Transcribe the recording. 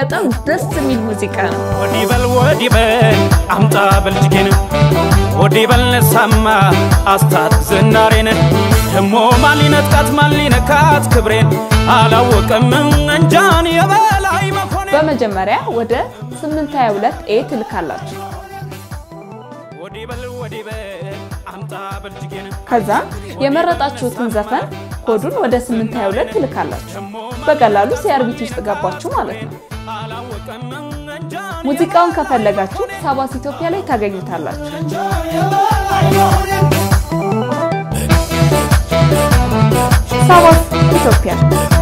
በጣም ደስ የሚል ሙዚቃ ነው። ወዲህ በል ወዲህ በል አምጣ በልጅጌን ወዲህ በል ነሳማ አስታት ዝናሬን ደሞ ማን ሊነጥቃት ማን ሊነካት ክብሬን አላወቀም እንጃን የበላይ መኮንን በመጀመሪያ ወደ 822 ኤ ትልካላችሁ። ወዲህ በል ወዲህ በል አምጣ በልጅጌን ከዛ የመረጣችሁትን ዘፈን ኮዱን ወደ 822 ትልካላችሁ። በቀላሉ ሲአርቢቲ ውስጥ ገባችሁ ማለት ነው። አላወቀም እንጃን ሙዚቃውን ከፈለጋችሁ ሳባስ ኢትዮጵያ ላይ ታገኙታላችሁ። ሳባስ ኢትዮጵያ